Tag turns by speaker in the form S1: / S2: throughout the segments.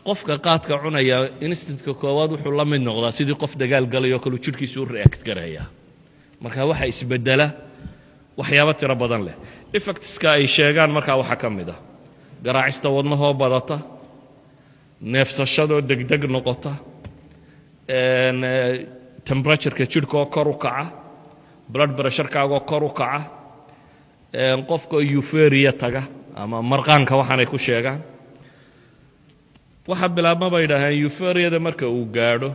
S1: qofka qaadka cunaya instantka koowaad wuxuu la mid noqdaa sidii qof dagaal galayoo kaleu jidhkiisu u react garaya marka waxa isbedela waxyaabo tiro badan leh effectska ay sheegaan markaa waxaa ka mid ah garaacista wadnahoo badata neefsashadoo degdeg noqota temperatureka jidhkaoo kor u kaca blood pressurekaagoo kor u kaca qofka euferia taga ama marqaanka waxaanay ku sheegaan waxaa bilaabma bay idhaaheen euferiyada marka uu gaadho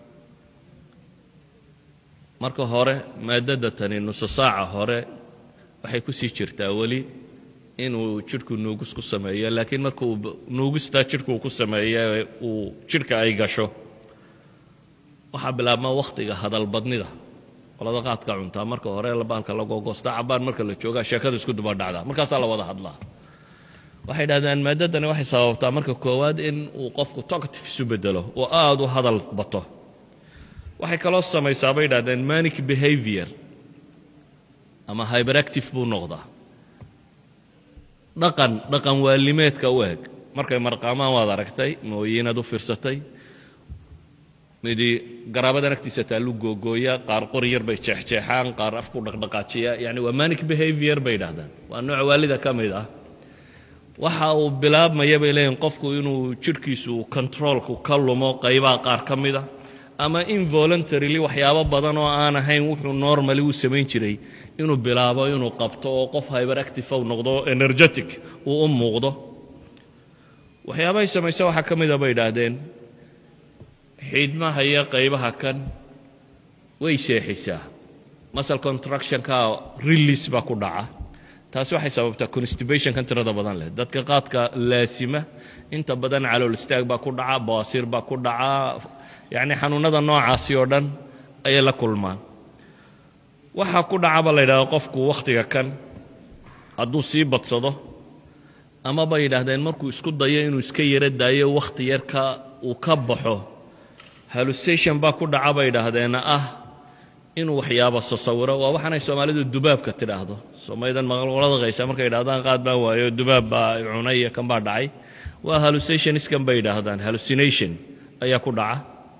S1: marka hore maadada tani nuso saaca hore waxay ku sii jirtaa weli inuu jidhku nuugis ku sameeyo laakiin marka uu nuugistaa jidhku uu ku sameeyo uu jidhka ay gasho waxaa bilaabma wakhtiga hadalbadnida qolada qaadka cuntaa marka hore baalka lagogoosta cabaan marka la joogaa sheekada isku duba dhacdaa markaasaa la wada hadlaa waxay dhahdeen maadadani waxay sababtaa marka koowaad in uu qofku talkative isu bedelo oo aada u hadal bato waxay kaloo samaysaa bay dhahdeen manic behavior ama hyberactive buu noqdaa dhaqan dhaqan waalimeedka u eg markay marqaamaan waad aragtay mooyiinaad u fiirsatay midi garaabadan agtiisa taallu googooya qaar qori yar bay jeexjeexaan qaar afku dhaqdhaqaajiya yani waa manic behavior bay dhahdaan waa nooc waalida ka mid ah waxa uu bilaabmaya bay leeyihin qofku inuu jidhkiisu controolku ka lumo qaybaha qaar ka mida ama involuntarily waxyaabo badan oo aan ahayn wuxuu normally u samayn jiray inuu bilaabo inuu qabto oo qof hyberactive u noqdo energetic uu u muuqdo waxyaabahay samaysa waxaa ka mida bay idhaahdeen xiidmaha iyo qaybaha kan way seexisaa muscle contractionka release baa ku dhaca taasi waxay sababtaa constibationkan tirada badan leh dadka qaadka laasima inta badan calool istaag baa ku dhaca baasiir baa ku dhaca yacni xanuunnada noocaasi oo dhan ayay la kulmaan waxaa ku dhacaba la yidhahda qofku wakhtiga kan hadduu sii badsado ama bay yidhaahdeen markuu isku dayo inuu iska yaro daayo wakhti yarka uu ka baxo hallusation baa ku dhaca bay idhaahdeen ah inuu waxyaabo sasawiro waa waxaanay soomaalidu dubaabka tidhaahdo soomaalidan maqalqolada qaysa markay idhahdaan qaad baan waayo dubaab baa cunay iyo kan baa dhacay waa hallucationskan bay idhaahdaan hallucination ayaa ku dhaca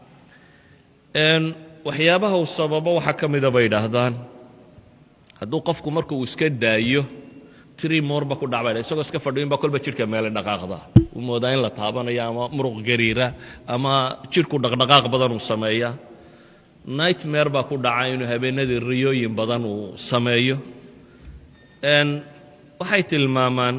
S1: waxyaabaha uu sababo waxaa ka mida bay idhaahdaan hadduu qofku marka uu iska daayo tiri moorba ku dhac bay isagoo iska fadhiyin baa kolba jidhka meele dhaqaaqda uu moodaa in la taabanayo ama muruq gariira ama jidhku dhaqdhaqaaq badan uu sameeya nightmare baa ku dhaca inuu habeenadii riyooyin badan uu sameeyo waxay tilmaamaan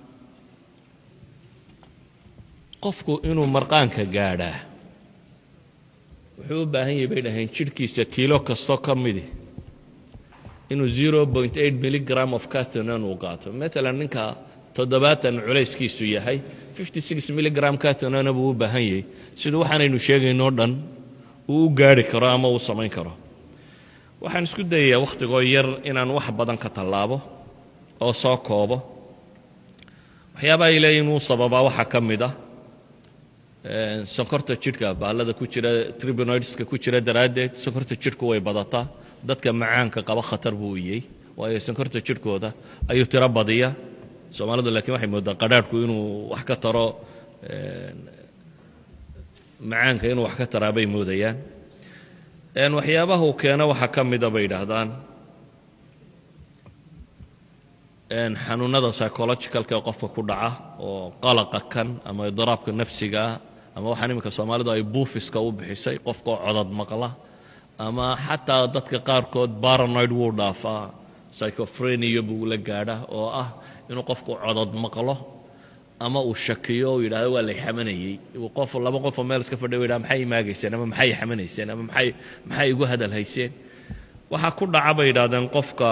S1: qofku inuu marqaanka gaadhaa wuxuu u baahan yahay bay dhaheen jidhkiisa kiilo kastoo ka midi inuu zero point eight milligram of catonan uu qaato matalan ninka toddobaatan culayskiisu yahay fifty six milligram catonana buu u baahan yahay siduu waxaanaynu sheegaynoo dhan uu u gaari karo ama uu samayn karo waxaan isku dayayaa wakhtigoo yar inaan wax badan ka tallaabo oo soo koobo waxyaaba ay leeyihin wuu sababaa waxaa ka mid ah sonkorta jidhka baallada ku jira tribinoidska ku jira daraaddeed sonkorta jidhku way badataa dadka macaanka qaba khatar buu iyey waayo sonkorta jidhkooda ayuu tiro badiya soomaalidu laakiin waxay moodaa qadhaadhku inuu wax ka taro macaanka inuu wax ka taraa bay moodayaan waxyaabaha uu keeno waxaa ka mida bay yidhaahdaan xanuunada psychologicalka ee qofka ku dhaca oo qalaqa kan ama idiraabka nafsigaa ama waxaan iminka soomaalidu ay buufiska u bixisay qofkaoo codad maqla ama xataa dadka qaarkood baranoid wuu dhaafaa psychophrenia buu la gaadha oo ah inuu qofku codod maqlo ama uu shakiyo uu yidhahdo waa lay xamanayey qof laba qofoo meel iska fadhiya u yidhahdo maxay imaagayseen ama maxay xamanayseen ama maxay maxay igu hadal hayseen waxaa ku dhaca bay yidhahdeen qofka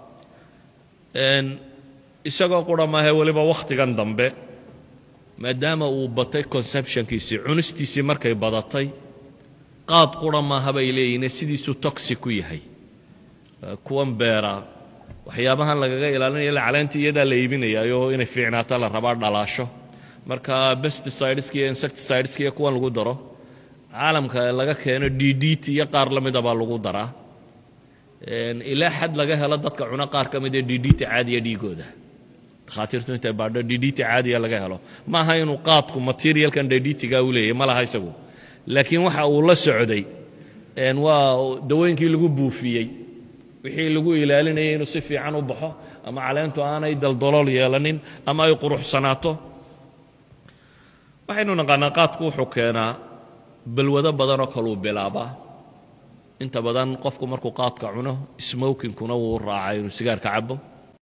S1: isagoo qura maahe weliba wakhtigan dambe maadaama uu batay conceptionkiisii cunistiisii markay badatay qaad qura maaha bay leeyihiin sidiisuu toxi ku yahay kuwan beera waxyaabahan lagaga ilaalinaya la caleentii iyadaa la iibinayaayo inay fiicnaato la rabaa dhalaasho marka pesticideska iyo insecticideska iyo kuwan lagu daro caalamka laga keeno d d t iyo qaar la mida baa lagu daraa ilaa xad laga helo dadka cuno qaar ka mid ee d d t caadiya dhiigooda dhakhaatiirtu intay baadho dhidhiti caadiya laga helo ma aha inuu qaadku materialkan dhidhitiga u leeyahy ma laha isagu laakiin waxa uu la socday waa dawooyinkii lagu buufiyey wixii lagu ilaalinayay inuu si fiican u baxo ama caleentu aanay daldalool yeelanin ama ay quruxsanaato waxaynu naqaanaa qaadku wuxuu keenaa balwado badanoo kaluu bilaabaa inta badan qofku markuu qaadka cuno smokinkuna wuu raacaa inuu sigaarka cabo